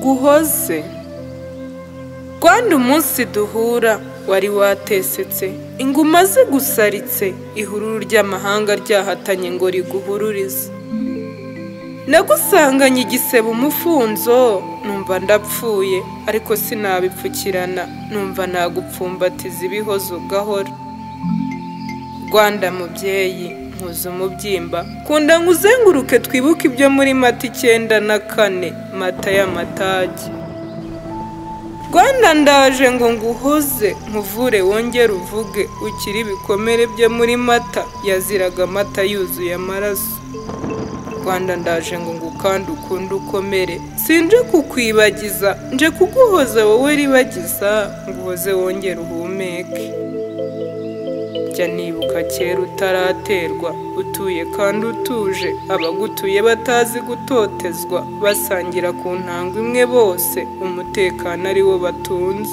guhoze rwanda umunsi duhura wari watesetse inguma zigusaritse ihururu ry'amahanga ryahatanye ngo riguhururize nagusanganye igisebe umufunzo numva ndapfuye ariko sinabipfukirana numva nagupfumbatiza ibihozo ugahora rwanda mubyeyi nkuze umubyimba kunda nkuzenguruke twibuke ibyo muri mata icyenda na kane mata y'amatage rwanda ndaje ngo nguhoze nkuvure wongere uvuge ukiri ibikomere byo muri mata yaziraga amata yuzuye amaraso rwanda ndaje ngo ngukande ukunde ukomere sinje kukwibagiza nje kuguhoza wowe ribagiza nguhoze wongere uhumeke jya nibuka kera utaraterwa utuye kandi utuje abagutuye batazi gutotezwa basangira ku ntanga imwe bose umutekano ari wo batunze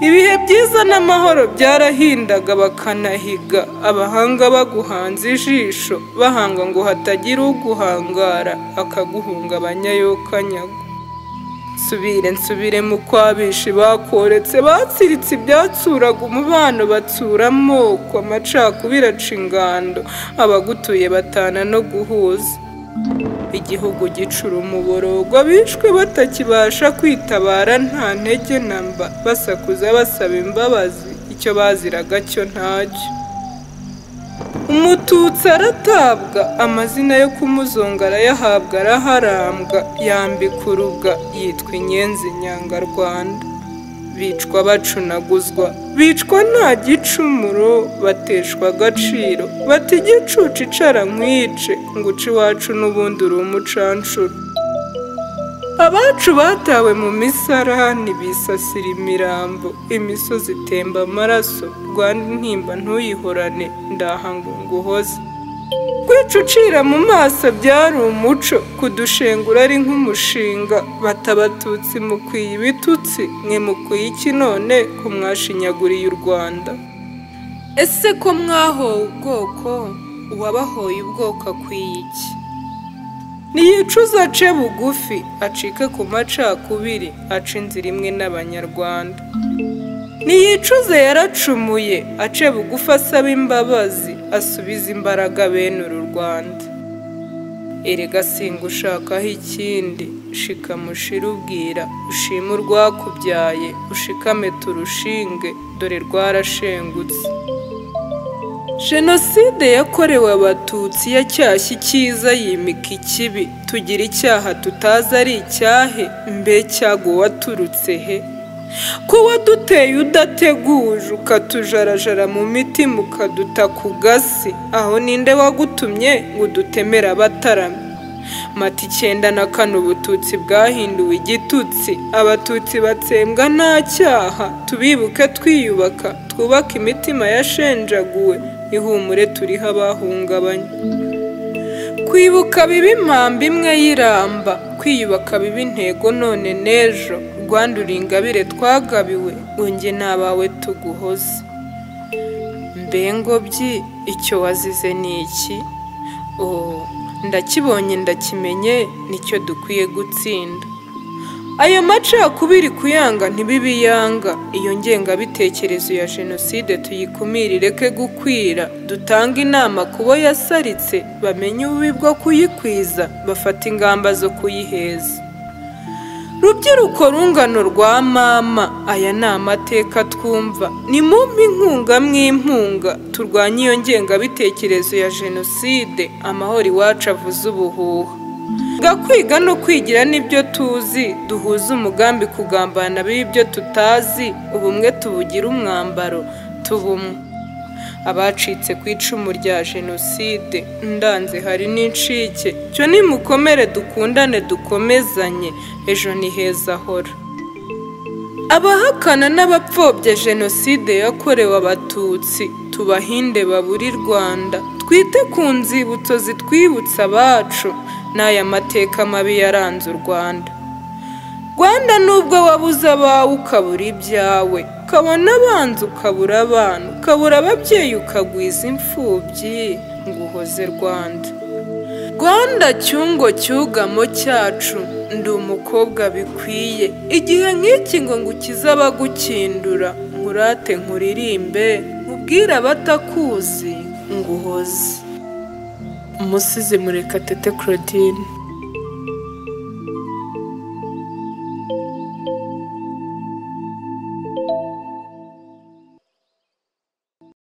ibihe byiza n'amahoro byarahindaga bakanahiga abahanga baguhanze ijisho bahanga ngo hatagira uguhangara akaguhungabanya yokanyaga nsubire nsubire mu kwabishi bakoretse batsiritse ibyatsuraga umubano batsura amoko amacakubiri aca ingando abagutuye batana no guhuza igihugu gicura umuborogo bishwe batakibasha kwitabara nta ntege na mba basakuza basaba imbabazi icyo baziraga cyo ntacyo umututsi aratabwa amazina yo kumuzonga arayahabwa araharambwa yambika urubwa yitwa inyenzi nyangarwanda bicwa bacunaguzwa bicwa nta gicumuro bateshwa agaciro bati igicucu icara nkwice nguce iwacu n'ubundi uri umucanshuro abacu batawe mu misarani bisasira imirambo imisozi itemba amaraso rwanda intimba ntuyihorane ndahanga nguhoze kwica ucira mu maso byari umuco kudushengura ari nk'umushinga bata abatutsi mukwiye ibitutsi mwe mukwiye iki none ko mwashinyaguriye u rwanda ese ko mwahowe ubwoko uwabahoye ubwoko akwiye iki ntiyicuza ace bugufi acike ku macakubiri aca inzira imwe n'abanyarwanda ntiyicuze yaracumuye ace bugufi asaba imbabazi asubiza imbaraga bene uru rwanda erega singa ushakaho ikindi shikamushira ubwira ushime urwakubyaye ushikame turushinge dore rwarashengutse jenoside yakorewe abatutsi yacyashya icyiza yimika ikibi tugira icyaha tutazi ari icyahe mbe cyago waturutse he ko waduteye udateguje ukatujarajara mu mitima ukaduta ku gasi aho ninde wagutumye ngo udutemere abataramye mata icyenda na kane ubututsi bwahinduwe igitutsi abatutsi batsembwa nta cyaha tubibuke twiyubaka twubake imitima yashenjaguwe ihumure turiho abahungabanye kwibuka biba impamba imwe y'iramba kwiyubaka biba intego none n'ejo rwanda uri ingabire twagabiwe unge n'abawe tuguhoze mbengobyi icyo wazize ni iki oh ndakibonye ndakimenye nicyo dukwiye gutsinda ayo macakubiri kuyanga ntibibiyanga iyo ngengabitekerezo ya jenoside tuyikumire ireke gukwira dutanga inama ku bo yasaritse bamenye ububi bwo kuyikwiza bafata ingamba zo kuyiheza rubyiruko rungano rwa mama aya ni amateka twumva ni mumpe inkunga mw'impunga turwanye iyo ngengabitekerezo ya jenoside amahoro iwacu avuze ubuhuha gakwiga no kwigira n'ibyo tuzi duhuze umugambi kugambana b'ibyo tutazi ubumwe tubugira umwambaro tubumwe abacitse ku icumu rya jenoside ndanze hari n'incike cyo nimukomere dukundane dukomezanye ejo ni heza ahora abahakana n'abapfobya jenoside yakorewe abatutsi tubahinde baburi rwanda twite ku nzibutso zitwibutsa abacu n'aya mateka mabi yaranze u rwanda rwanda nubwo wabuze abawe ukabura ibyawe ukabona abanza ukabura abana ukabura ababyeyi ukagwiza imfubyi ngo uhoze rwanda rwanda cyungo cyugamo cyacu ndi umukobwa bikwiye igihe nk'iki ngo ngukize abagukindura nkurate nkuririmbe nkubwire abatakuzi nguhoze umusizi murekatete claudine